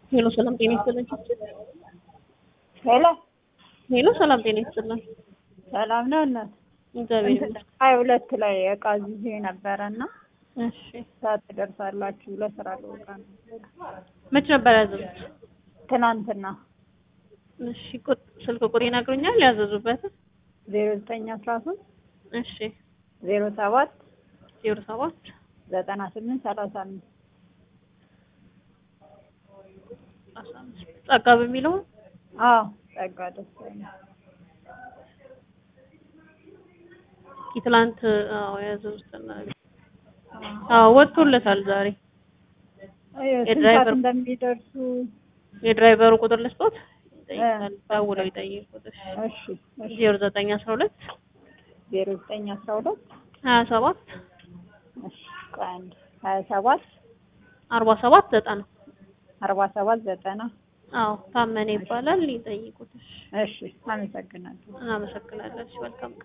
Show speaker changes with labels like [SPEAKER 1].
[SPEAKER 1] ሄሎ ሰላም ጤና ይስጥልን።
[SPEAKER 2] ሄሎ
[SPEAKER 1] ሄሎ ሰላም ጤና ይስጥልን።
[SPEAKER 2] ሰላም ነው እናት።
[SPEAKER 1] እግዚአብሔር ይመስገን።
[SPEAKER 2] ሀያ ሁለት ላይ እቃ ይዤ ነበረ እና
[SPEAKER 1] እሺ
[SPEAKER 2] ሰዓት ትደርሳላችሁ ለስራ ልወጣ ነው።
[SPEAKER 1] መች ነበር ያዘዙት?
[SPEAKER 2] ትናንትና
[SPEAKER 1] እሺ ቁጥ ስልክ ቁጥር ይነግሩኛል ያዘዙበት?
[SPEAKER 2] ዜሮ ዘጠኝ አስራ ሶስት
[SPEAKER 1] እሺ
[SPEAKER 2] ዜሮ ሰባት
[SPEAKER 1] ዜሮ ሰባት
[SPEAKER 2] ዘጠና ስምንት ሰላሳ አምስት
[SPEAKER 1] አስራ አምስት ጸጋ በሚለው
[SPEAKER 2] አዎ ጸጋ ደሳለኝ
[SPEAKER 1] ትላንት አዎ ያዘዙት አዎ ወጥቶለታል ዛሬ
[SPEAKER 2] ስንት ሰዓት
[SPEAKER 1] የድራይቨር-
[SPEAKER 2] እንደሚደርሱ
[SPEAKER 1] የድራይቨሩ ቁጥር ልስጦት ይጠይቃል ደውለው ይጠይቁት እሺ
[SPEAKER 2] እሺ እሺ
[SPEAKER 1] ዜሮ ዘጠኝ አስራ ሁለት
[SPEAKER 2] ዜሮ ዘጠኝ አስራ ሁለት
[SPEAKER 1] ሀያ ሰባት
[SPEAKER 2] እሺ ቆይ አንድ ሀያ ሰባት
[SPEAKER 1] አርባ ሰባት ዘጠና
[SPEAKER 2] አርባ ሰባት ዘጠና
[SPEAKER 1] አዎ ታመነ ይባላል ይጠይቁት እሺ
[SPEAKER 2] እሺ አመሰግናለሁ
[SPEAKER 1] እናመሰግናለን እሺ መልካም ቀን